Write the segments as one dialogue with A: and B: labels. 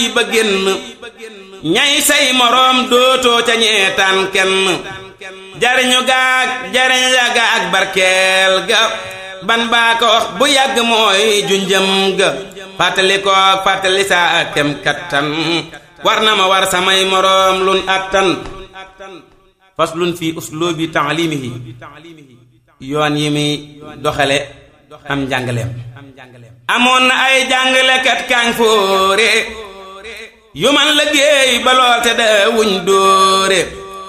A: ba génn ñay say moroom dootoo ca ñeetaan kenn jariñu gaag jariñ ya gaag barkeel ga ban baa ko wax bu yàgg mooy junjëm ga fàttali ko fàttali saa kem kattan war na ma war samay moroom lun attan faslun fi uslubi taalimihi yoon yi muy doxale am njàngaleem amoon na ay jàngalekat kaañ fóore yu man liggéey ba lool te da wuñ dóore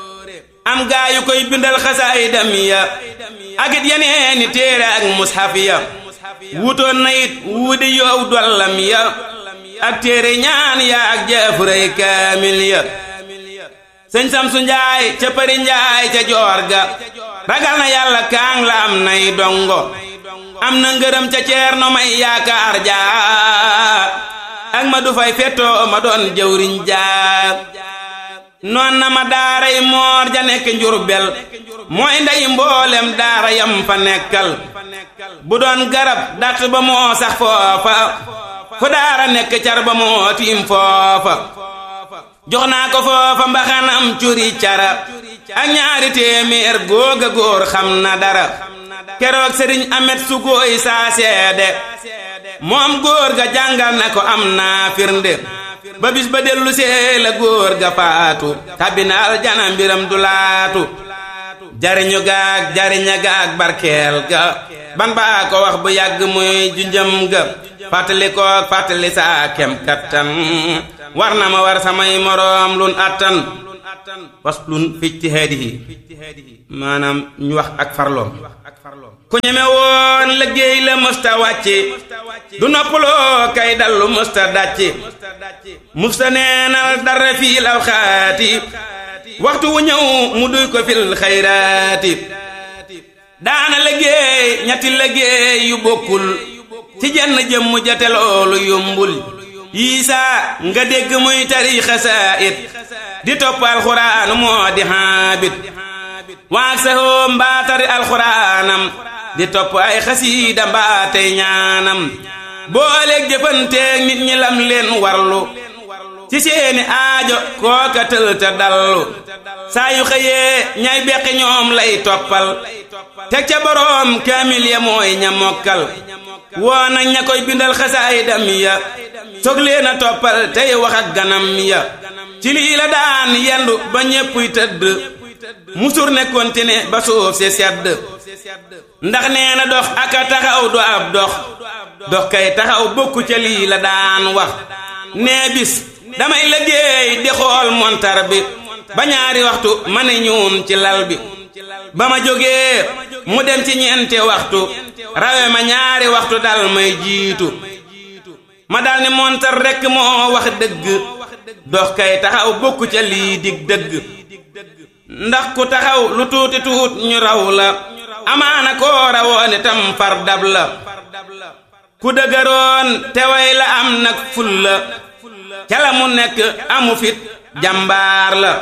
A: am gaa yu koy bindal xasaayidam ya ak it yeneeni téere ak mushaf ya wutoon na it wuudi yow dollam ya ak téere ñaan ya ak jaafuray kaamil ya sëñ Samsu Njaay ca Përi Njaay ca joor ga ragal na yàlla kaang la am nay dongo am na ngërëm ca ceerno may yaakaar jaa ak ma du fay fettoo ma doon jëwriñ jaa noon na ma daaray moor ja nekk njurbel mooy ndey mboolem daara yam fa nekkal bu doon garab dat ba moo sax foofa fu daara nekk car ba moo tiim foofa jox naa ko foofa mbaxanam curi cara ak ñaari téeméer góoga góor xam na dara keroog sëriñ amet su góoy saa seede moom góor ga jàngal na ko am naa firnde ba bis ba dellu see la góor ga faatu tabina aljana mbiram du laatu jariñu gaag jariña gaag barkeel ga ban baa ko wax bu yàgg muy junjëm ga fàttali ko fàttali saa kem kattan war na ma war samay moroom lun attan waslun fi ijtihaadihi maanaam ñu wax ak farloom ku ñeme woon liggéey la mësta wàcce du noppaloo kay dallu mësta dàcce musta neenal dara fii law xaati waxtu wu ñëw mu duy ko fil xayraati daana liggéey ñetti liggéey yu bokkul ci jenn jëmm jate loolu yombul yiisaa nga dégg muy tari xasaayit di topp alxuraan moo di xaabit waag saxoo mbaa tari alxuraanam di topp ay xasiida mbaa tey ñaanam booleeg jëfanteeg nit ñi lam leen warlu ci seeni aajo kooka tël te dallu saa yu xëyee ñay beqi ñoom lay toppal teg ca boroom kaamil ya mooy ña mokkal woo nañ ña koy bindal xasaayidam ya soog leen a toppal tey wax ak ganam ya ci lii la daan yendu ba ñéppuy tëdd musur ne kontine ba suuf si sedd ndax nee na dox aka taxaw du ab dox dox kay taxaw bokku ca lii la daan wax nee bis damay liggéey di xool montar bi ba ñaari waxtu ma ne ñuun ci lal bi ba ma jógee mu dem ci ñeenti waxtu rawe ma ñaari waxtu dal may jiitu ma dal ni montar rekk moo wax dëgg dox kay taxaw bokku ca lii dig dëgg ndax ku taxaw lu tuuti tuut ñu raw la amaana koo rawoon itam far dab la ku dëgëroon te way la am nag ful la ca la mu nekk amu fit jàmbaar la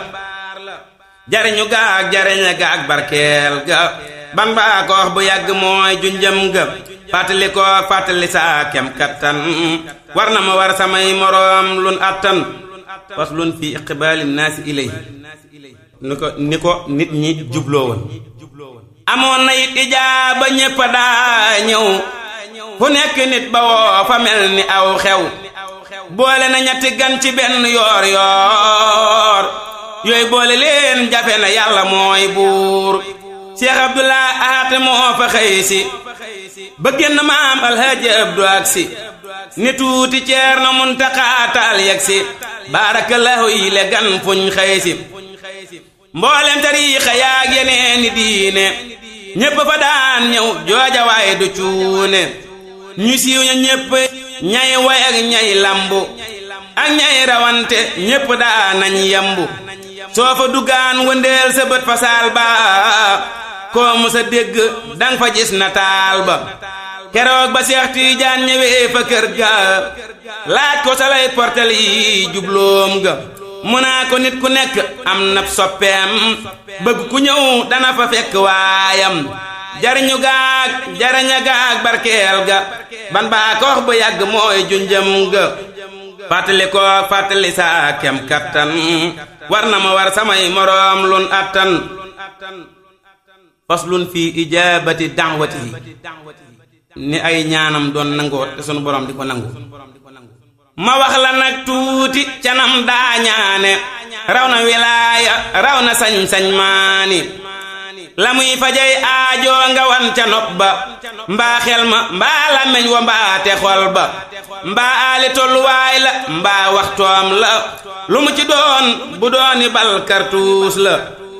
A: jariñu gaag jariña gaag barkeel ga ban baa ko wax bu yàgg mooy junjëm ga fàttali ko fàttali saa kem kattan war na ma war samay moroom lun attan faslun fi iqbaali naasi ilayhi ni ko ni ko nit ñi jubloo woon amoon na it ijaaba ñépp daa ñëw fu nekk nit ba woo fa mel ni aw xew boole na ñetti gan ci benn yoor yoor yooyu boole leen jafe na yàlla mooy buur Cheikh Abdullah Ahat moo fa xëy si ba génn maam alhaaji Abdu ak si ni tuuti ceer na muntaqaatal yegg si baarakallahu yi le gan fuñ xëy si mboolem tariixa yaag yeneeni diine ñépp fa daan ñëw jooja waaye du cuune ñu siiw ña ñépp ñay way ak ñay lambu ak ñay rawante ñépp daa nañ yambu soo fa duggaan wëndeel sa bët fa saal ba koo musa dégg dang fa gis na taal ba keroog ba Seex Tiijaan ñëwee fa kër ga laaj ko sa lay portal yi jubloom ga mu naa ko nit ku nekk am na soppeem bëgg ku ñëw dana fa fekk waayam jariñu gaag jariña gaag barkeel ga ban baa ko wax bu yàgg mooy junjëm ga fàttali ko fàttali saa kem kattan war na ma war samay moroom lun attan faslun fi ijabati da'watihi ni ay ñaanam doon nangoo te sunu borom di ko nangu ma wax la nag tuuti canam daa ñaane raw na wilaaya raw na sañ-sañ maani la muy fajay aajo nga wan ca nopp ba mbaa xel ma mbaa làmmeñ wa mbaa te xol ba mbaa aali tolluwaay la mbaa waxtoom la lu mu ci doon bu dooni bal kartuus la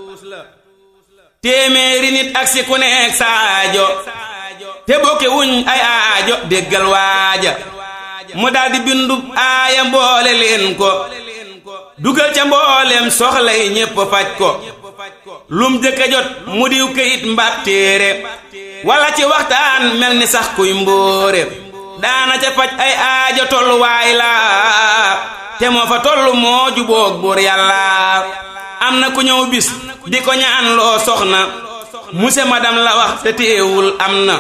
A: téeméeri nit ak si ku nekk saajo te bokki wuñ ay aajo déggal waaja mu daldi bindub aaya mboole leen ko dugal ca mbooleem soxla yi ñépp faj ko lum jëkka jot mu diw këyit mbaab téere wala ci waxtaan mel ni sax kuy mbóore daana ca faj ay aajo tolluwaay la te moo fa tollu moo juboog buur yàlla am na ku ñëw bis di ko ñaan loo soxna muse madam la wax te téewul am na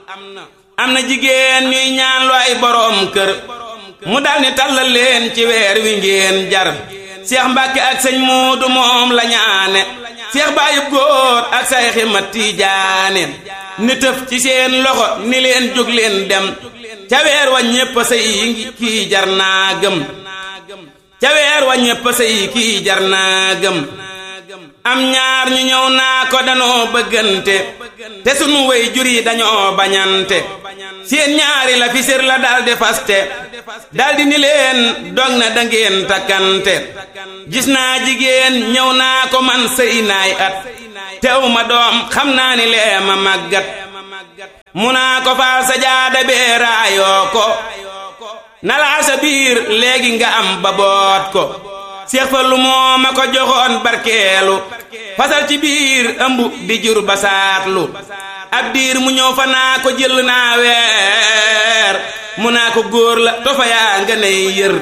A: am na jigéen ñuy ñaan lu ay boroom kër mu dal ni tàllal leen ci weer wi ngeen jar seex mbàkke ak sëñ muudu moom la ñaane seex baayub góor ak say ximat tiijaane ni tëf ci seen loxo ni leen jóg leen dem ca weer wa ñépp sëy ngi kii jar naa gëm ca weer wa ñépp sëy kii jar naa gëm am ñaar ñu ñëw naa ko danoo bëggante te sunu way jur yi dañoo bañante seen ñaari la fi sér la daldi faste daldi ni leen dog na dangeen takkante gis naa jigéen ñëw naa ko man sëy naay at tew ma doom xam naa ni lee ma màggat mu naa ko faal sa jaada bee raayoo ko nalaa sa biir léegi nga am ba boot ko seex fa lu moo ma ko joxoon barkeelu fasal ci biir ëmb di jur ba saatlu ab diir mu ñëw fa naa ko jël naa weer mu naa ko góor la tofa yaa nga ney yër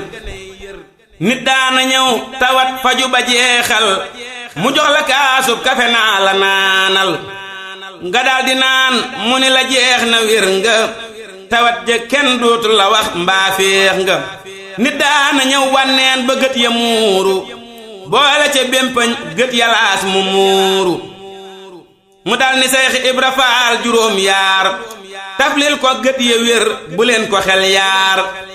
A: nit daana ñëw tawat faju ba jeexal mu jox la kaasub kafe naa la naanal nga daldi naan mu ni la jeex na wér nga tawat ja kenn dootu la wax mbaa féex nga nit daana ñëw wànneen ba gët ya muuru boole ca bémpañ gët yalaas mu muuru mu dal ni Seex Ibra Faal juróom yaar taflil ko gët ya wér bu leen ko xel yaar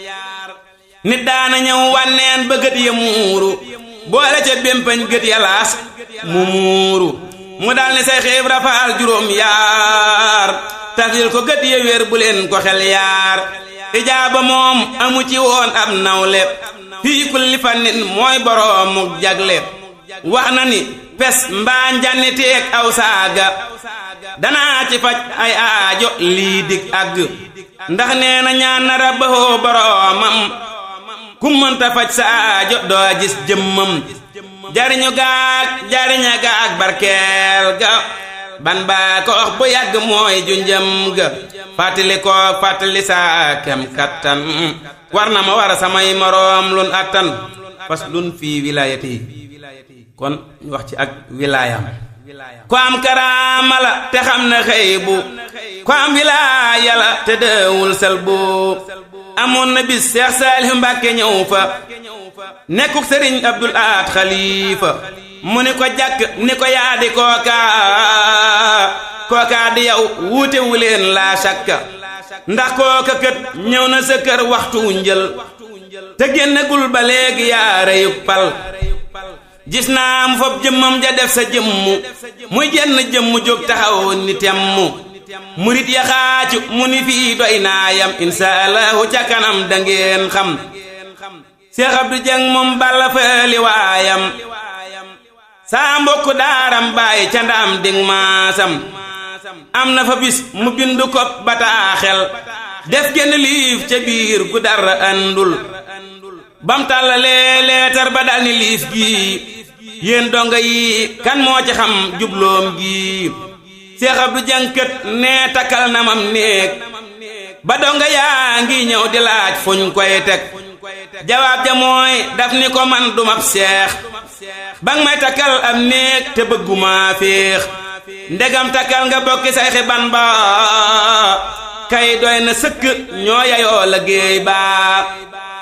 A: nit daana ñëw wànneen ba gët ya muuru boole ca bémpañ gët yalaas mu muuru mu dal ni Seex Ibra Faal juróom yaar taflil ko gët ya wér bu leen ko xel yaar ijaaba moom amu ci woon ab nawle fii kulli fannin mooy boroomuk jagle wax na ni pes mbaa njanni teeg aw saaga danaa ci faj ay aajo lii dig àgg ndax nee na ñaan na rabbahoo boroomam ku mënta faj sa aajo doo gis jëmmam jariñu gaag jariña gaag barkeel ga ban baa ko wax bu yàgg mooy junjëm ga fàttali ko fàttali saa kem kattan war na ma war samay moroom lun attan fas lun fii wilaayati kon ñu wax ci ak wilaayam ko am karaama la te xam na xëy bu ko am wilaaya la te dëewul sel bu amoon na bis Seex Saalihu Mbàkke ñëw fa nekkuk sëriñ Abdul Ahad Xalifa mu ni ko jàkk ni ko yaadi kooka kooka di yow wuute wu leen laa sakka ndax kooka kët ñëw na sa kër waxtu njël te génnagul ba léegi yaa reyuk pal gis naa mu fob jëmmam ja def sa jëmmu muy jenn jëmmu jóg taxaw ni temmu murit ya xaacu mu ni fii doy naa yam insha allahu ca kanam dangeen xam Seex Abdu Jeng moom balla faali waayam saa mbokk daaram bàyyi ca ndaam ding maasam am na fa bis mu bindu ko bataaxel def genn liif ca biir gu dara andul bam tàllalee leetar ba dal ni liif gii yéen donga yi kan moo ci xam jubloom gii Seex Abdu jànkët nee takkal na mam néeg ba donga yaa ngi ñëw di laaj fuñ koy teg jawaab ja mooy daf ni ko man dumab seex bang may takkal am néeg te bëgguma féex ndegam takkal nga bokki say xiban ba kay doy na sëkk ñoo yayoo liggéey ba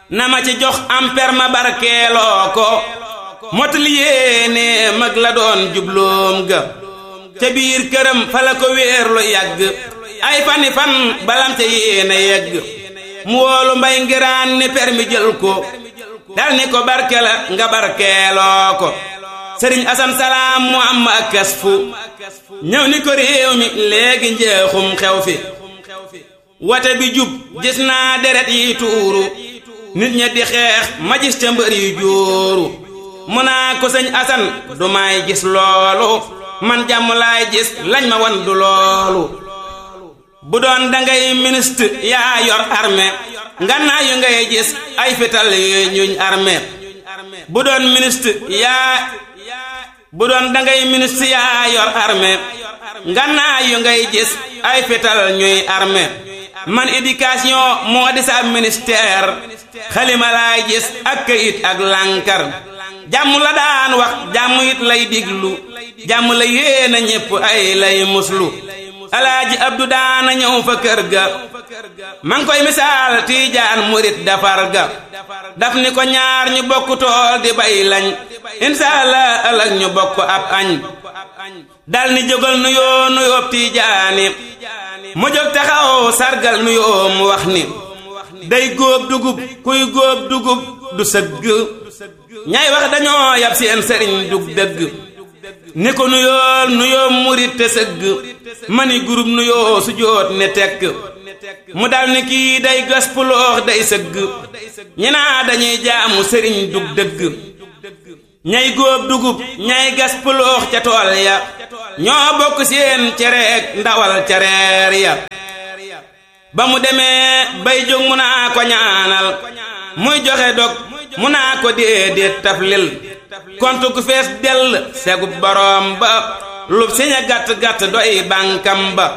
A: na ma ci jox am per ma barkeeloo ko motali yéene mag la doon jubloom ga ca biir këram fa la ko wéer lu yàgg ay fani fan balam ca yéene yegg mu woolu mbay ngiraan ni per mi jël ko dal ni ko barke la nga barkeeloo ko sëriñ asan salaam mu am ak kas fu ñëw ni ko réew mi léegi njeexum xew fi wate bi jub gis naa deret yi tuuru nit ña di xeex ma gis ca mbër yu jóoru mu naa ko sëñ asan du may gis loolu man jàmm laay gis lañ ma wan du loolu bu doon dangay ministre yaa yor armée ngannaa yu ngay gis ay fital yu ñuñ armée bu doon ministre yaa bu doon dangay ministre yaa yor armée ngannaa yu ngay gis ay fital ñuy armée man éducation moo di sa ministère xalima laay gis ak kayit ak lànkar jàmm la daan wax jàmm it lay diglu jàmm la yéena ñépp ay lay muslu alaaji abdu daana ñëw fa kër ga man koy misaal tiijaan murit dafar ga daf ni ko ñaar ñu bokk tool di bay lañ insaala ëllëg ñu bokk ab añ dal ni jógal nu yoo nu yóob tiijaani mu jóg taxaw sargal nu yoo mu wax ni day góob dugub kuy góob dugub du sëgg ñay wax dañoo yab seen sëriñ dug dëgg ni ko nuyool nuyoo murit te sëgg mani gurub nuyoo su joot ne tekk mu dal ni kii day gas puloox day sëgg ñi naa dañuy jaamu sëriñ dug dëgg ñay góob dugub ñay gas puloox ca tool ya ñoo bokk seen cereek ndawal cereer ya ba mu demee bay jóg mu naa ko ñaanal muy joxe dog mu naa ko déedéet taflil kontu ku fees dell segub boroom ba lub siña gàtt-gàtt doy bànkam ba